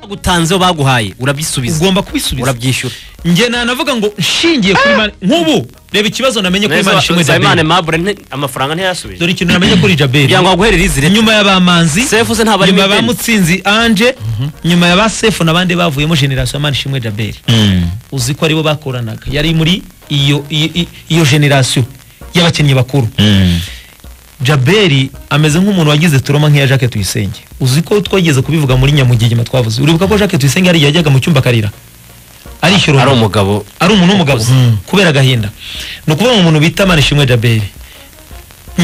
bagutanzeho baguhaye urabisubiza ugomba kubisubiza urabyishyura njye nanavuga ngo nshingiye kuri mani nk'ubu reba ikibazo namenye kuri mani ishimwe nsabimana jaberi mabure nte- amafaranga ntiyasubije dore ikintu namenye kuri jaberi kugira ngo baguherere izi leta nyuma ya bamanzi sefu ze ntabwo ari nyuma ya mibeni. bamutsinzi anje nyuma ya ba sefu n'abandi bavuyemo generasiyo ya mani ishimwe jaberi uzi ko aribo bakoranaga yari muri iyo iyo- iyo- iyo generasiyo y'abakinnyi bakuru jaberi ameze nk'umuntu wagize turoma nk'iya jacques tuyisenge uzi ko twageze kubivuga muri nyamugigima twavuze uribuka ko jacques tuyisenge hariya yajyaga mu cyumba akarira arishyura ari umuntu. umugabo ari umuntu w'umugabo kubera agahinda ni ukuvuga ngo umuntu bita manishimwe jaberi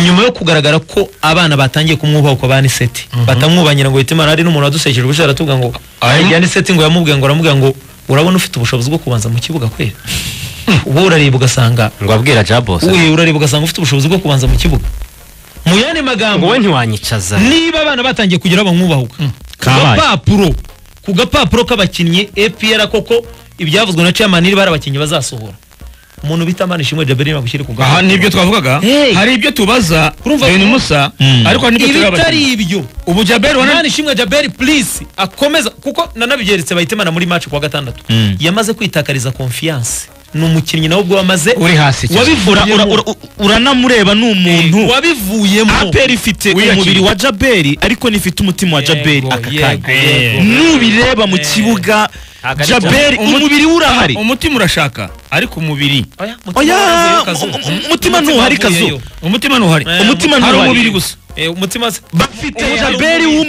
nyuma yo kugaragara ko abana batangiye kumwubaha uko ba niseti batamwubanyira ngo bite imana hari n'umuntu wadusekeje ubushaje aratubwira ngo ya niseti ngo yamubwiye ngo aramubwira ngo urabona ufite ubushobozi bwo kubanza mu kibuga kwera uba urareba ugasanga ngo abwira jabos we urareba ugasanga ufite ubushobozi bwo kubanza mu kibuga mu yandi magambo wowe ntiwanyicaza niba abana batangiye kugira bamwubahuka ku Kabaye. gapapuro ku gapapuro k'abakinnyi epr koko ibyavuzwe na chairman niba ari abakinnyi bazasohora umuntu bita mani ishimwe jaberi bagushyire ku aha gapapuro. nibyo twavugaga Hey. hari ibyo tubaza Urumva ibintu ko- musa ariko hari n'ibyo tureba ibitari ibyo ubu jaberi wana mani ishimwe jaberi please akomeza kuko nanabigeretse bahitemana muri match kuwa gatandatu yamaze kwitakariza confiance ni umukinnyi nawe ubwo wamaze uri hasi cyane. Ura- ura- wabivuyemo ura- uranamureba ni umuntu wabivuyemo aperi ifite Wiyakira. umubiri wa jaberi ariko nifite umutima wa jaberi Yego, aka yego, kanya yego. nubireba mu kibuga Ntabwo ari jaberi Jaberi. umubiri we urahari umutima urashaka ariko umubiri Oya, mutima oya wavuyeyo kazuba. um- um- umutima ntuhari wavuyeyo. kazu umutima ntuhari Eh, umutima hari ntuhari umubiri gusa Eh, umutima se- bafite Eh, hari jaberi umubiri.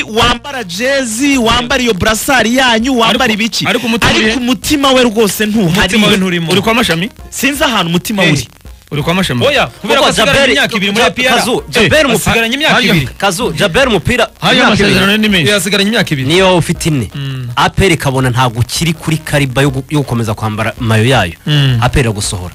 w'umubiri wambara jezi wambara iyo burasari yanyu wambara ibiki ariko umutima uri- ariko umutima we rwose ntuhari umutima we nturimo uri kwa mashami sinzi ahantu umutima Eh, uri uri kwa mashami oya kubera ko Kuko asigaranye Jaberi- imyaka ibiri muri Ja- APR Kazu, Jaberi Eh, mu- asigaranye imyaka Harya- ibiri kazu jaberi umupira hari imyaka amasezerano ibiri. ni menshi asigaranye imyaka ibiri niyo wowe ufite ine aperi ikabona ntabwo ukiri kuri kariba yo gu- yo gukomeza kwambara mayo yayo aperi iragusohora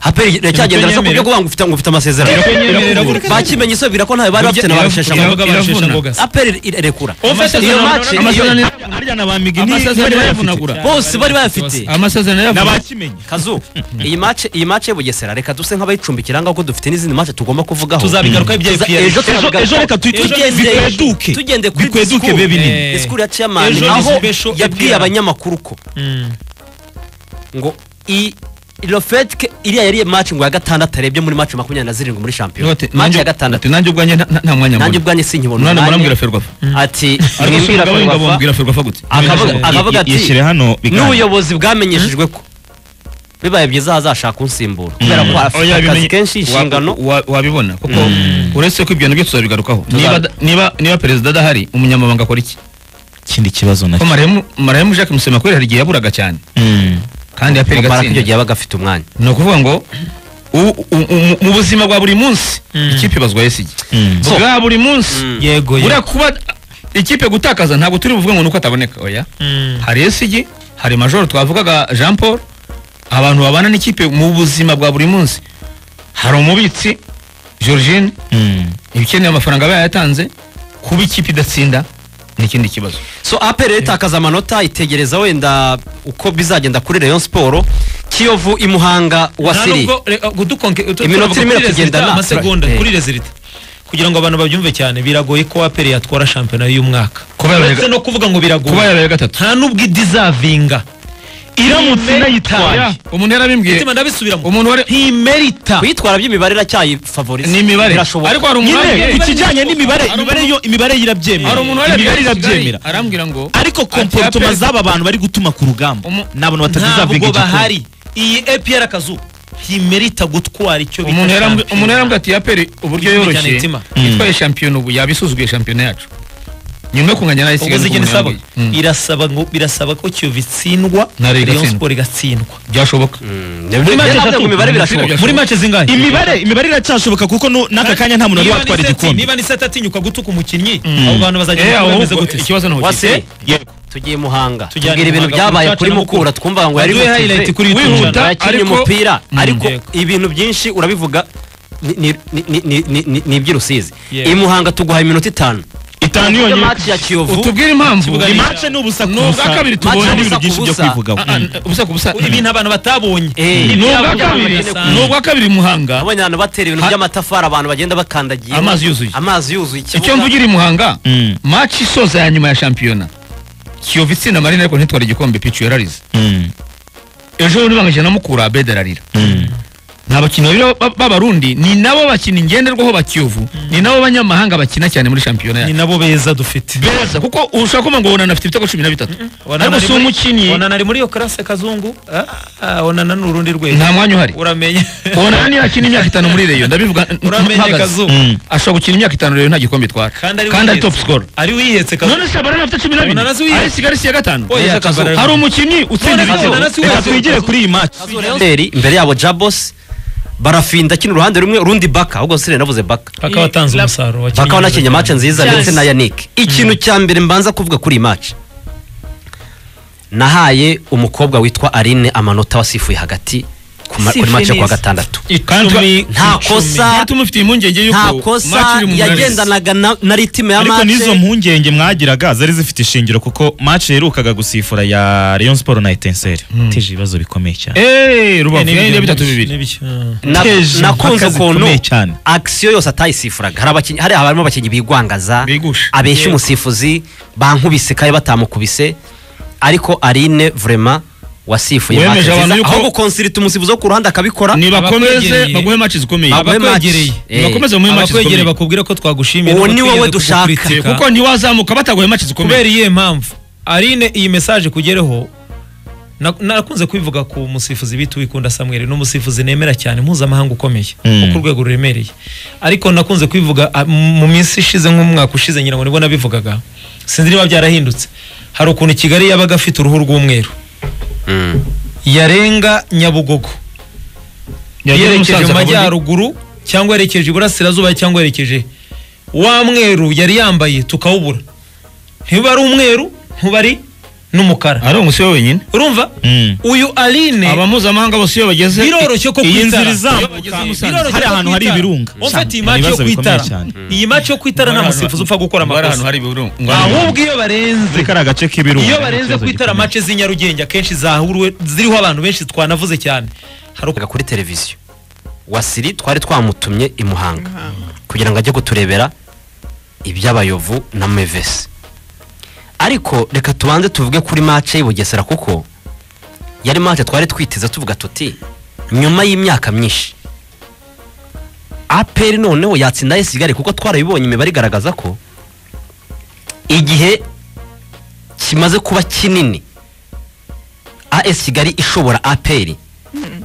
aperi iracyagendera so ku byo Irakunyemera. kuvuga ngo ufite ngo ufite amasezerano Irakunyemera. bakimenye isubira ko ntayo bari bafite na babishesha iravuga ngo aperi irekura Amasezerano iyo urabona match ko- amasezerano iyo- harya na ba migini amasezerano bari bayafite. yavunagura bose bari bayafite amasezerano yavunagura n'abakimenye kazu iyi mace iyi mace yo bugesera reka duse nk'abayicumbikira ngaho ko dufite n'izindi mace tugomba kuvugaho tuzabigarukaho ibya Tuza- APR ejo ejo turabigarukaho. ejo reka tuyite Ejo- tugende bikweduke tugende kuri bikweduke disikuru. bibe binini Eh, disikuru ya chairman ejo ni aho special yabwiye APR. abanyamakuru ko ngo i Lofetke iriya yari match ngo ya gatandatu arebye muri match makumyabiri na zirindwi muri shampiyona Note, match ya nanjye- gatandatu ati, nanjye ubwanjye nta- nta- nta mwanya nanjye mbona ubwanjye sinkibona umwana umwanya. muramubwira ferwafa ati ariko si mwimbira umugabo w'ingabo Ferwafa." mubwira ferwafa gute akavuga Yishyire- akavuga ati yishyire hano bikanga." n'ubuyobozi bwamenyeshejwe ko bibaye byiza hazashaka usimbura kubera ko afite Oya, akazi bimenye- kenshi inshingano wa- wa- wabibona kuko uretse ko ibyo nabyo tuzabigarukaho Tuza- Niba da- niba niba perezida adahari umunyamabanga akora iki ikindi kibazo ko nacyo marayemu marayemu jacques musemakuri hari igihe yaburaga cyane Mm. kandi yaperi kubera ko icyo igatsinda gihe yabaga afite umwanya ni ukuvuga ngo u- u- u- mu buzima bwa buri munsi ikipe ibazwa yesigi Mm. bwa buri munsi Mm. yego buriya kuba ikipe gutakaza ntabwo turi buvuge ngo nuko ataboneka oya hari esigi hari majoro twavugaga jean paul abantu babana n'ikipe mu buzima bwa buri munsi hari umubitsi georgine Mm. ibikeneye amafaranga aba yayatanze kuba ikipe idatsinda ni ikindi kibazo so apr itakaza amanota itegereza wenda uko bizagenda kuri rayon siporo kiyovu imuhanga wa siri Iminota irimo iratugendana. amasegonda Eh. kuri rezilita kugira ngo abantu babyumve cyane biragoye ko aperi yatwara shampiyona y'uyu mwaka Kuba yabaye- ndetse no kuvuga ngo kuba biragoye yabaye gatatu nta n'ubwo idizavinga iramutse inayitwaye umuntu yarabimbwiye umutima ndabisubiramo umuntu wari ntimerita kuyitwara by'imibare iracyayifavoriza ni imibare birashoboka ariko hari umuntu nyine wari- ku kijyanye n'imibare Hari imibare umuntu- yo imibare yirabyemera hari umuntu wari imibare yabwiye irabyemera Kigali, arambwira ngo ariko komporotoma APR z'aba bantu bari gutuma ku rugamba Umu- ni abantu batazizavuga ntabwo igikombe bahari iyi apr akazu ntimerita gutwara icyo bita umuntu yarambwi- shampiyona. umuntu yarambwira ati yaperi uburyo Ikipe cyane yoroshye itima. itwaye shampiyona ubu yabisuzuguye shampiyona yacu nyuma yo kunganya nayo ubwo kigali uzi uko ikintu umuntu isaba yambwiye. Mm. irasaba ngo birasaba ko kiyovu itsindwa Na Rayon Rayon igatsindwa. Sport igatsindwa byashoboka imibare birashoboka Muri mace zingahe imibare imibare iracyashoboka kuko nu- n'aka kanya nta muntu wari watwara igikombe niba ni seti atinyuka gutuka umukinnyi abo bantu Eh, bazagenda ahubwo bameze gute ikibazo ni wa ubukipe. siri Yego. tugiye muhanga Tujyane tubwira ibintu Muhanga, byabaye umucaca kuri na Mukura. mukura twumva ngo yari Baduhe motive. highlight kuri YouTube. wihuta Yakinnye ariko umupira ariko Yego. ibintu byinshi urabivuga ni- ni- ni- ni- ni- ni- ni- ni iby'urusizi Yego. i muhanga tuguha iminota itanu itanu yonyine match ya kiyovu utubwire impamvu Ikibuga iyi ni- mace ni ubusa ku Ni ubwa busa kabiri Match tubonye ni ubusa ibintu ku byinshi byo busa. kwivugaho Ah, ah, ubusa ku busa ibintu abantu batabonye Eh. ni Ibyabo ubwa byabo kabiri birasanzwe. ni ubwa kabiri muhanga abonye abantu batera ibintu Ha- by'amatafari abantu bagenda bakandagiye Amazi yuzuye. amazi yuzuye icyo ikibuga mvugira i muhanga Mm. match isoza ya nyuma ya shampiyona kiyovu itsinda marina ariko ntitwara igikombe picu yararize ejo bundi bangakina na mukura abedi ararira nta bakinnyi babiri ba- b'abarundi ni nabo bakina ngenderwaho ba kiyovu ni nabo banyamahanga bakina cyane muri shampiyona ni yacu nabo beza dufite beza kuko ushobora kuvuga ngo wonana afite ibitego cumi na bitatu ariko si umukinnyi onana ari muri iyo karase kazungu ah, ah, onana ni urundi rwego nta mwanya uhari uramenye wonana niyo akina imyaka itanu muri reyo ndabivuga n- Uramenye mpagaze. Kazuba. Mm. ashobora gukina imyaka itanu reyo nta gikombe itwara kandi ari wihetse. top score ari wihetse kazungu none se barana afite cumi na bine Onana si wihetse. ari Kigali si iya gatanu Oya, Neza Kazuba. Kazuba. hari umukinnyi utsinda None ibitego Onana si Reka wihetse. twigire kuri iyi match Leonteri, imbere yabo jabos barafinda kino uruhande rumwe urundi baka ahubwo sire navuze baka paka watanze umusaruro wakinnye bakaba nakinnye match nziza Yes. ndetse na yannick ikintu cya mbere mbanza kuvuga kuri iyi match nahaye umukobwa witwa aline amanota wasifuye hagati ku ma- kuri Sifuye match yo kuwa neza. gatandatu kandi nta kosa tumufitiye impungenge nta yuko match kosa iri mu munani yagendanaga na- na ritime ya ariko n'izo match mpungenge mwagiraga zari zifite ishingiro kuko match yerukaga gusifura ya Rayon Sport na Etincelles iteje ibibazo bikomeye cyane eee rubavu Ni yari bitatu bitatu bibiri bibiri Na- Teje nakunze impaka ukuntu zikomeye cyane. akisiyo yose atayisifuraga hari abakinnyi hari abarimo abakinnyi bigwangaza Bigusha. abeshya Yego. umusifuzi bankubise kandi batamukubise ariko arine vrema wasifuye match Wemeje abantu nziza yuko- aho gukonsirita umusifuzi wo ku ruhande akabikora nibakomeze Abakwegereye. baguhe match zikomeye Baguhe match. abakwegereye. Eh. nibakomeze bamuhe match abakwegereye zikomeye bakubwira ko twagushimiye Uwo no ni kutwigeze wowe dushaka. kugukurikira. kuko ntiwazamuka bataguhe match zikomeye kubera iyihe mpamvu arine iyi mesaje kugereho na- narakunze kubivuga ku musifuzi bita uwikunda samweri ni umusifuzi nemera cyane mpuzamahanga ukomeye wo ku rwego ruremereye ariko nakunze kubivuga a, m- mu minsi ishize nk'umwaka ushize ngira ngo nibwo nabivugaga sinzi niba byarahindutse hari ukuntu kigali yabaga afite uruhu rw'umweru yarenga nyabugogo yerekeje mu majyaruguru cyangwa yerekeje iburasirazuba cyangwa yerekeje wa mweru yari yambaye tukawubura ntiba ari umweru ntuba ari n'umukara ari umusiwe wenyine urumva Mm. uyu aline abamuzamahanga bose iyo bageze biroroshye ko iyi kwitara nzira izamuka, Iyo bageze i Musanze. hari Biroroshye ko ahantu hari kwitara. ibirunga. Umfite iyi Ni match yo ibibazo bikomeye kwitara cyane. iyi match yo kwitara nta musifuzi upfa gukora ahantu amakosa hari ibirungo ahubwo iyo barenze kari agace k'ibirunga iyo barenze kwitara mace z'i nyarugenge akenshi zahuriwe ziriho abantu benshi twanavuze cyane hari uko Yakoreraga kuri televiziyo wasiri twari twamutumye i muhanga kugira ngo ajye kuturebera iby'abayovu na mevesi ariko reka tubanze tuvuge kuri mace y'i bugesera kuko yari mace twari twiteze tuvuga tuti nyuma y'imyaka myinshi aperi noneho yatsinda esigari kuko twarabibonye imibare igaragaza ko igihe kimaze kuba kinini as kigali ishobora aperi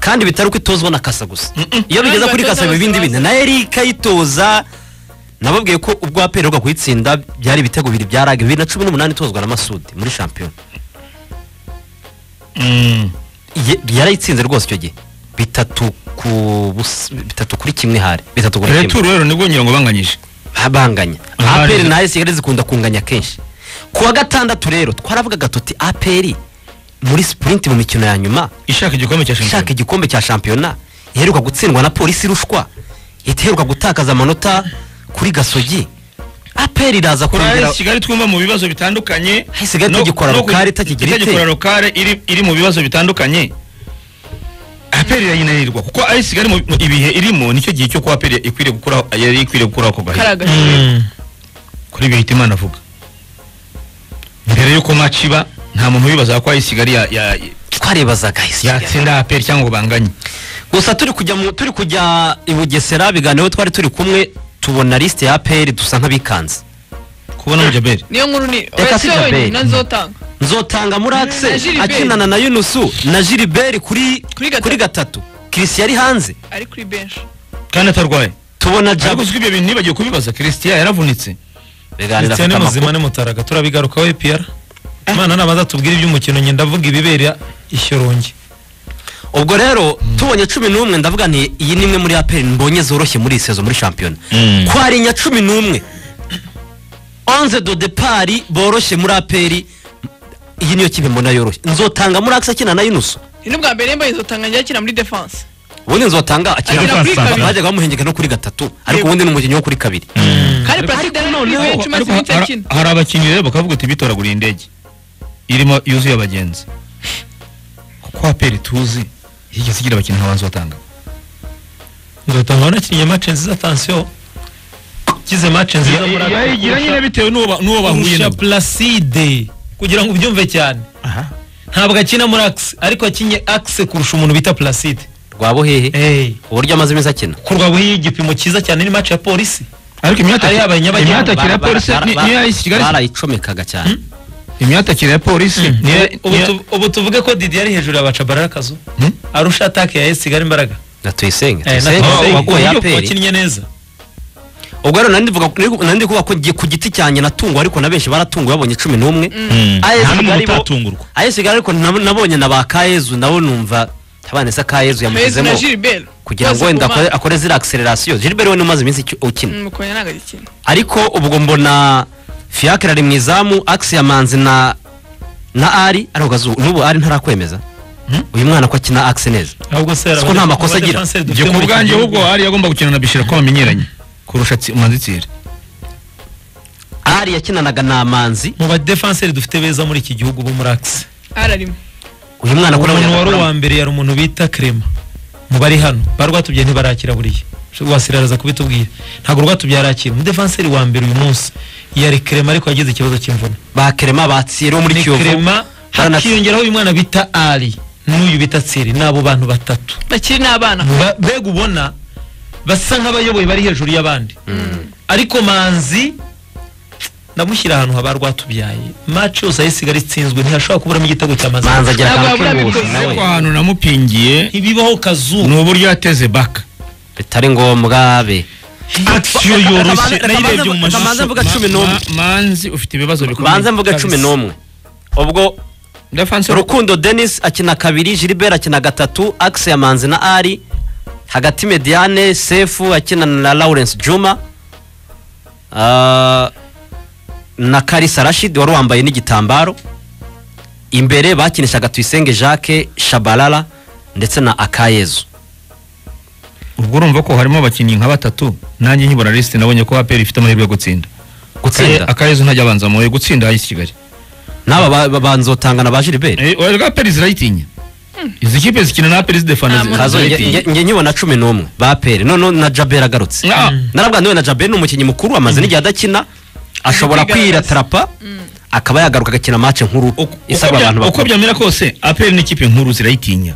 kandi bitari uko itozwa na kasa gusa iyo bigeze Abandi kuri kasa biba batoza ibindi bintu na erika yitoza nababwiye ko ubwo aperi iheruka kuyitsinda byari ibitego bibiri bya rage bibiri na cumi n'umunani itozwa na masudi muri shampiyona Ye- yarayitsinze rwose icyo gihe bitatu ku busa- bitatu kuri kimwe hari bitatu kuri kimwe returu rero nibwo ngira ngo banganyije banganya Aha aperi rero. na esigari zikunda kunganya kenshi ku wa gatandatu rero twaravugaga tuti aperi muri sipurinti mu mikino ya nyuma ishaka igikombe cya ishaka shampiyona igikombe cya shampiyona iheruka gutsindwa na polisi irushwa iteheruka gutakaza amanota kuri gasogi aperi iraza kuri kongera kigali twumva mu bibazo bitandukanye Ahise Kigali no- itagikora no ku- rokare, itakigira ite. itagikora rokare iri iri mu bibazo bitandukanye aperi irayinanirwa kuko ari kigali mu mu- ibihe irimo nicyo gihe cyo kuba aperi ikwiriye gukuraho yari ikwiriye gukuraho ako gahe kuri ibyo Hitimana avuga mbere y'uko match iba nta muntu wibazaga ko ari kigali ya- ya- twarebazaga Esigari. yatsinda aperi cyangwa ngo banganye gusa turi kujya mu turi kujya i bugesera biganiro twari turi kumwe tubona lisite ya aperi dusa nk'abikanze kubona mu jaberi niyo nkuru ni Reka oya si sijya wowe mbere. nyina nzotanga nzotanga muri Na akise Gilbert. akinana na yunusu na jiliberi kuri Kuri gatatu. kuri gatatu kirisi yari hanze ari kuri benshi kandi atarwaye tubona ariko jabo uzwi ibyo bintu nibagiwe kubibaza christian yaravunitse biganira ndetse afite n'umuzima amakuru n'umutaraga turabigarukaho epiyara imana namaze atubwire iby'umukino njye ndavuga ibibera ishyorongi ubwo rero tubonye cumi n'umwe ndavuga nti iyi ni imwe muri aperi mbonye zoroshye muri iyi sezo muri shampiyona kwarinya cumi n'umwe onze do depari boroshye muri aperi iyi niyo kipe mbona yoroshye nzotanga muri akise akinana na yunusu ni n'ubwa mbere mbaye nzotanga njya akina muri defense ubundi nzotanga Akina akinana kuri kabiri. bajyaga bamuhengeka no kuri gatatu ariko ubundi ni umukinnyi wo kuri kabiri kandi paraside ari kuri benshi maze ariko iminsi hari- akina hari abakinnyi rero bakavuga ati bitoraguriye indege irimo yuzuye abagenzi kuko aperi tuzi yigeze igira abakinnyi ntabanza batanga nzotanga wanakinnye mace nziza atansiyo kize mace nziza muri aka- yayigira nyine bitewe n'uwo ba- n'uwo bahuye kurusha nabo placide kugira ngo ubyumve cyane aha ntabwo akina muri akise ariko akinye akise kurusha umuntu bita placide rwabuhehe uburyo amaze iminsi akina kurwa buhiye igipimo cyiza cyane ni match ya polisi ariko Ari imyatakire aba Nyabageni. imyatakire ya Bara- polisi bara- ni- bara- niyo ayisi kigali barayicomekaga cyane imyatakire ya polisi niyo ubu tu- ubu tuvuge ko didi ari hejuru ya bacabarara akazu Hmm? arusha atake ya esi kigali imbaraga na tuyisenge Eh, na tuyisenge Tuyisenge. wakuye Uburyo aperi wakinnye neza ubwo rero nandi mvuga nandi kuvuga ko nge- ku giti cyanjye natunguwe ariko na benshi baratunguwe babonye cumi n'umwe AS nta n'umuntu Kigali bo- utatungurwa AS Kigali ariko nab- nabonye na ba kayezu nabo numva abana isa kayezu Mezi yamugezemo na Gilbert kugira ngo bose wenda ku akore- mana. akore ziriya akisilerasiyo gilbert we ni umaze iminsi iki- ukina Mm, Mukonya ntabwo agikina ariko ubwo mbona fiacre ari mu izamu axe yamanzi na na ari ariko gazu n'ubu ari ntarakwemeza uyu mwana ko akina axe neza ahubwo se Siko nta makosa agira. njye ku bwanjye ahubwo ari yagomba gukina na bishira ko bamenyeranye kurusha tsi- manzitsire ari yakinanaga na manzi mu badefanseri dufite beza muri iki gihugu bo muri akise ararimo uyu mwana ko nawe umuntu wari uwa yakora- mbere yari umuntu bita krema mu bari hano bari rwatubyaye ntibarakira buriya wasira araza kubitubwira ntabwo rwatubyaye arakira umudefanseri wa mbere uyu munsi yari krema ariko yagize ikibazo cy'imvune ba kerema batsire wo muri ni kiyovu krema Baranatsi- hakiyongeraho uyu mwana bita ari n'uyu bita tsiri ni abo bantu batatu bakiri n'abana Ba- mbega ubona basa nk'abayoboye bari hejuru y'abandi ariko manzi ndamushyira ahantu haba rwatubyaye maci yose ayisigaye itsinzwe ntihashobora kuburamo igitego cya manzi manzi agira Ntabwo akantu yabura k'ibuhusi bikoze. nawe ariko ahantu namupingiye ntibibaho kazuba ni uburyo yateze baka bitari ngombwa be akisiyo Reka- yoroshye reka nayirebye banze- mu reka banze mashusho mvuga cumi n'umwe Ma- manzi ufite ibibazo bikomeye banze mvuga kabisa. cumi n'umwe ubwo Defanse- rukundo denis akina kabiri gilbert akina gatatu axe yamanzi na ari hagati mediane sefu akina na lawrence juma Ah, na karisa rashid wari wambaye n'igitambaro imbere bakinishaga tuyisenge jacques shabalala ndetse na akayezu ubwo urumva ko harimo abakinnyi nka batatu nanjye nkibura lisite nabonye ko aperi ifite amahirwe yo gutsinda Gutsinda? Akaye- akayezu ntajya abanza muye gutsinda ayisi kigali n'aba ba- ba- banzotangana ba gilbert Eh, oya, rwa aperi zirayitinya izi kipe zikina na aperi zidefana Nta muntu- Kazo, nge- zirayitinya nge- nge nkibona cumi n'umwe ba aperi noneho na jabera agarutse Ah, narabwa ndewe na jaberi ni umukinnyi mukuru amaze n'igihe adakina ashobora kwira tarapa akaba yagaruka agakina match nkuru uko- uko isaba bya- abantu uko bakuru byamera kose aperi n'ikipe nkuru zirayitinya